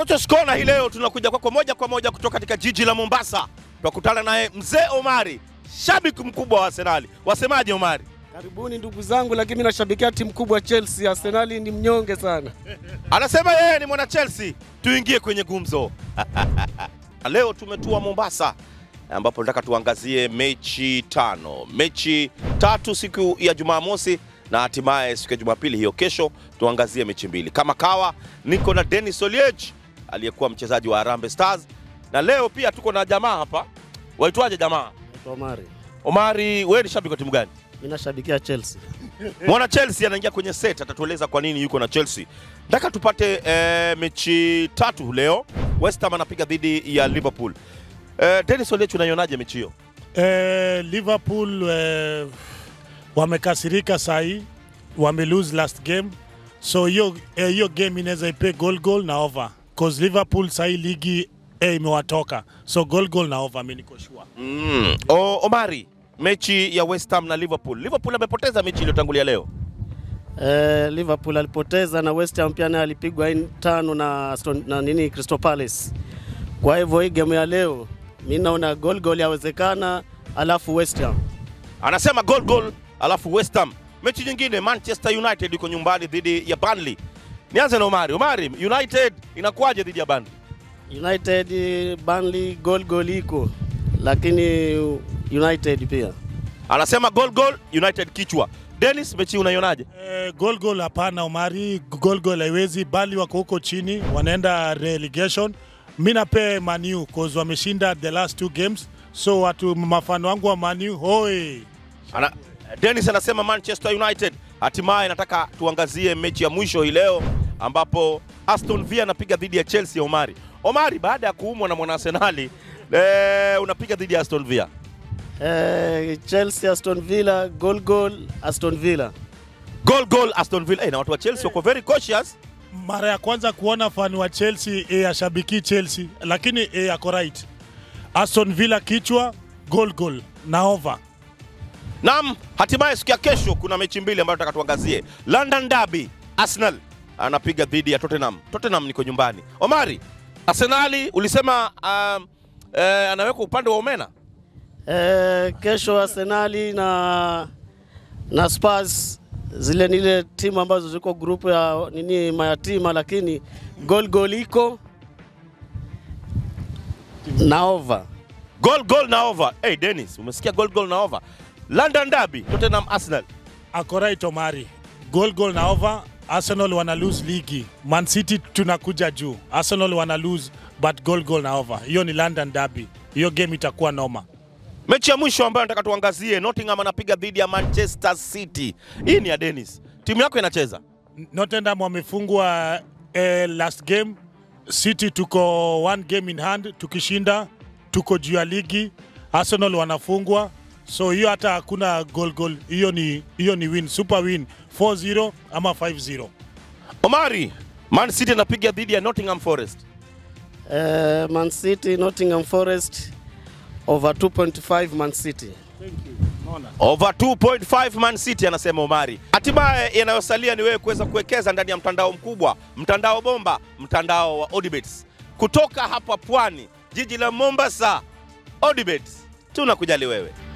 Coaches Corner hii leo tunakuja kwako moja kwa moja kutoka katika jiji la Mombasa. Tunakutana naye mzee Omari, shabiki mkubwa wa Arsenali. Wasemaje Omari? Karibuni ndugu zangu, lakini mimi nashabikia timu kubwa Chelsea. Arsenali ni mnyonge sana. Anasema yeye ni mwana Chelsea. Tuingie kwenye gumzo. Leo tumetua Mombasa ambapo nataka tuangazie mechi tano, mechi tatu siku ya Jumamosi na hatimaye siku ya Jumapili hiyo kesho tuangazie mechi mbili. Kama kawa, niko na Dennis Oliech aliyekuwa mchezaji wa Harambee Stars, na leo pia tuko na jamaa hapa. Waitwaje jamaa? Naitwa Omari, Omari, wewe ni shabiki wa timu gani? mimi nashabikia Chelsea. Mwana Chelsea anaingia kwenye set, atatueleza kwa nini yuko na Chelsea. Nataka tupate eh, mechi tatu leo. West Ham anapiga dhidi ya Liverpool. Eh, Dennis Oliech, unaionaje mechi hiyo? Eh, Liverpool eh, wamekasirika sahi, wame lose last game, so hiyo eh, hiyo game inaweza ipe goal goal na over cause Liverpool sahi ligi eh, imewatoka so goal goal na over, mimi niko sure. Mm. O, Omari, mechi ya West Ham na Liverpool. Liverpool amepoteza mechi iliyotangulia leo. Eh, Liverpool alipoteza na West Ham pia naye alipigwa in- tano na, Aston- na nini Crystal Palace. Kwa hivyo hii game ya leo mimi naona goal goal yawezekana, alafu West Ham Anasema goal goal, alafu West Ham. Mechi nyingine Manchester United iko nyumbani dhidi ya Burnley. Nianze na Omari. Omari, United inakuwaje dhidi ya Burnley? United eh, Burnley goal goal iko, lakini United pia Anasema goal goal, United kichwa. Dennis, mechi unaionaje? Eh, goal goal hapana, Omari, goal goal haiwezi, bali wako huko chini, wanaenda relegation. Mimi nape Manu cause wameshinda the last two games, so watu mafano wangu wa Manu hoi Ana, Dennis anasema Manchester United. Hatimaye nataka tuangazie mechi ya mwisho hii leo ambapo Aston Villa anapiga dhidi ya Chelsea. Omari, Omari, baada ya kuumwa na mwana Arsenali eh, unapiga dhidi ya Aston Villa. eh, Chelsea Aston Villa goal goal Aston Villa Goal goal Aston Villa. Eh, na watu wa Chelsea wako very cautious. mara ya kwanza kuona fani wa Chelsea e, ashabiki Chelsea, lakini e, ako right. Aston Villa kichwa goal goal na over. Naam, hatimaye siku ya kesho kuna mechi mbili ambayo nataka tuangazie. London Derby, Arsenal anapiga dhidi ya Tottenham. Tottenham niko nyumbani. Omari, Arsenali ulisema um, eh, anaweka upande wa Omena. Eh, kesho Arsenali na na Spurs zile ni ile timu ambazo ziko grupu ya nini mayatima, lakini goal goal iko na over. Goal goal na over. Hey Dennis, umesikia goal goal na over. London Derby, Tottenham Arsenal. Ako right Omari, goal goal na over. Arsenal wana lose ligi, Man City tunakuja juu. Arsenal wana lose but goal goal na over. Hiyo ni London Derby, hiyo game itakuwa noma. Mechi ya mwisho ambayo nataka tuangazie, Nottingham anapiga dhidi ya Manchester City. Hii ni ya Dennis. Timu yako inacheza. Nottingham wamefungwa eh, last game. City tuko one game in hand, tukishinda tuko juu ya ligi. Arsenal wanafungwa, so hiyo hata hakuna goal goal, hiyo ni hiyo ni win, super win 4-0 ama 5-0. Omari, Man City anapiga dhidi ya Nottingham Forest. Eh, Man City Nottingham Forest over 2.5 Man City. Over 2.5 Man City anasema Omari. Hatimaye yanayosalia ni wewe kuweza kuwekeza ndani ya mtandao mkubwa, mtandao bomba, mtandao wa Odibets. Kutoka hapa Pwani, jiji la Mombasa, Odibets tunakujali wewe.